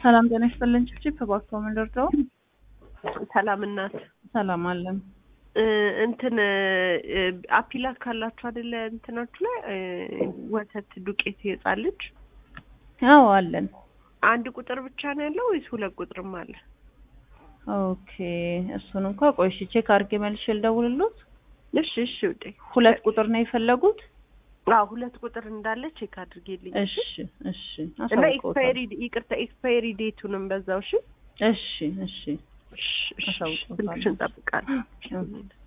ሰላም ጤና ይስጥልን። ጭብጭብ ተባክቶ ምንደርደው ሰላም እናት ሰላም አለን። እ እንትን እ አፒላት ካላችሁ አይደለ እንትናችሁ ላይ እ ወተት ዱቄት የህፃን ልጅ አዎ አለን። አንድ ቁጥር ብቻ ነው ያለው ወይስ ሁለት ቁጥርም አለ? ኦኬ እሱን እንኳ ቆይ እሺ ቼክ አድርጌ መልሼ ልደውልሎት። እሺ እሺ ውዴ ሁለት ቁጥር ነው የፈለጉት? አዎ ሁለት ቁጥር እንዳለ ቼክ አድርጌልኝ እሺ እሺ እና አሳውቀውታል። ኤክስፓየሪ ይቅርታ ኤክስፓየሪ ዴቱንም በዛው እሺ እሺ እሺ እሺ እሺ አሳውቀውታል። ስልክሽን እንጠብቃለን።